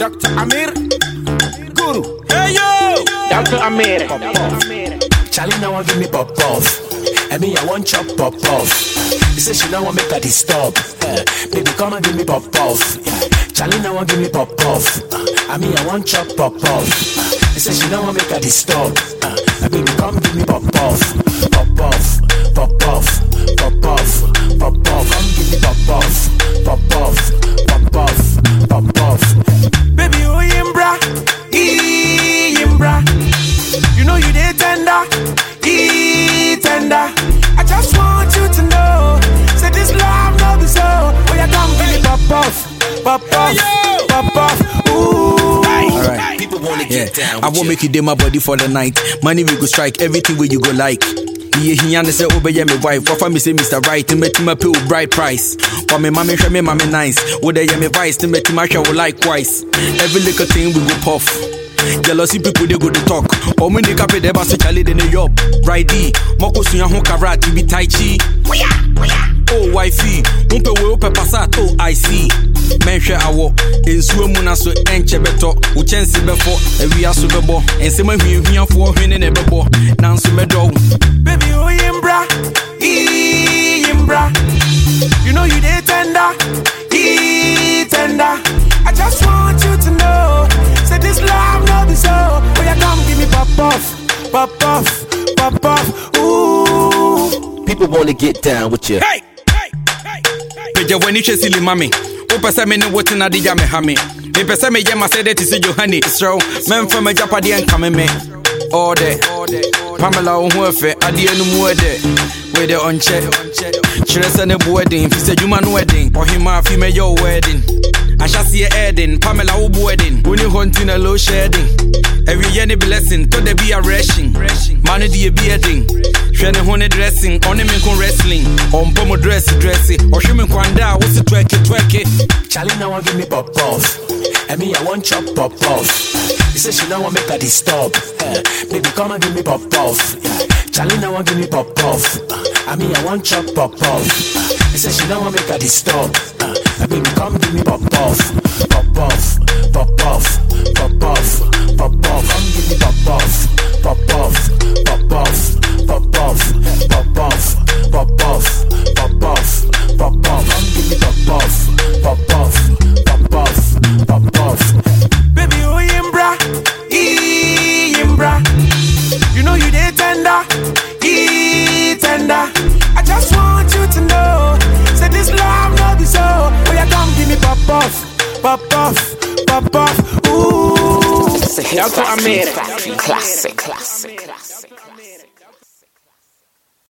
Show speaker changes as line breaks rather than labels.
Dr. Amir, Guru.
Hey yo!
Dr. Amir.
Charlie now want give me pop off. I mean I want chop pop off. He say she now want make her disturb. Uh, baby come and give me pop off. Yeah. Charlie now want give me pop off. Uh, I mean I want chop pop off. He say she now want make her disturb. Uh, baby come give me pop off. Pop off. Pop off. Pop off. Pop off. Come give me pop off. Pop off. Pop off. Pop off.
Baby, oh, yimbra. Ee, yimbra. You know you did tender. Ee, tender. I just want you to know. Say this love, no be so. Oh, yeah, come give me pop off. Pop off. Pop off. Ooh.
Alright.
People wanna
Yeah,
get down.
I
with
won't
you.
make you day my body for the night. Money we go strike, everything where you go like. Yeah, he and say over yeah, me wife. What for me say Mr. Right, to make my pay with bright price. For me, mommy, show me, mommy nice. Would they yeah, me vice to make my show likewise. Every little thing we go puff. Jealousy people they go to talk. Oh me they cape they basu chale de ne yop. Right D, moko suya ho karat to be tai chi. Oh wifey, umpe we upe pasat oh I see. Menhwɛ awɔ nsuo mu na so ɛnkyɛ bɛtɔ wo kyɛnse bɛfɔ awia so bɛbɔ nsɛm ahuahuafoɔ hwene ne bɛbɔ nanso mɛdɔ wo
Baby, oh, yimbra. Ee, yimbra. You know you did tender. Ee, tender. I just want you to know. Say this love, no be so. Oh, yeah, come give me pop off. Pop off. Pop off. Ooh.
People wanna get down with you.
Hey! pagya w'ani hwɛ sili ma me wopɛ sɛ me ne wo tena de gya me ha me mepɛ sɛ meyɛ ma sɛ dɛ te sɛ johane serɛ wo mɛmfa m'agyapadeɛ nkame me ɔdɛ pamela wo ho ɛfɛ adeɛ no mu ɛdɛ wede ɔnkyɛ kyerɛ sɛ ne boɔ den fi sɛ adwuma no ɛden ɔhema afi mɛyɛ wo ɛden ahyɛseɛ ɛden pamela wo boɔ ɛden woni hɔ nti na low shedding awieyɛ ne blessing tɔ da bi a rashing ma no deɛ bi ɛden hwɛ ne ho ne dressing ɔne me nko wrestling ɔmpɔ mo dress dresse ɔhwe me nkwanda a wo se twɛke twɛke
Charlie now want give me pop off. I mean I want chop pop off. He say she now want make her disturb. Uh, baby come and give me pop off. Yeah. Charlie now want give me pop off. Uh, I mean I want chop pop off. Uh, he say she now want make her disturb. Uh, baby come give me pop off. Pop off. Pop off. Pop off. Pop off. Come give me pop off. Pop off. Pop off. Pop off. Pop off. Pop off. Pop off. Pop off. Come give me pop off. Pop off. Pop off. Pop off.
Baby, oh, yimbra. Ee, yimbra. You know you did tender. Ee, tender. I just want you to know. Say this love, no be so. Oh, yeah, come give me pop off. Pop off. Pop off. Ooh.
It's a hit
Dr.
factory.
Amir.
Factory. Classic. Classic. Classic.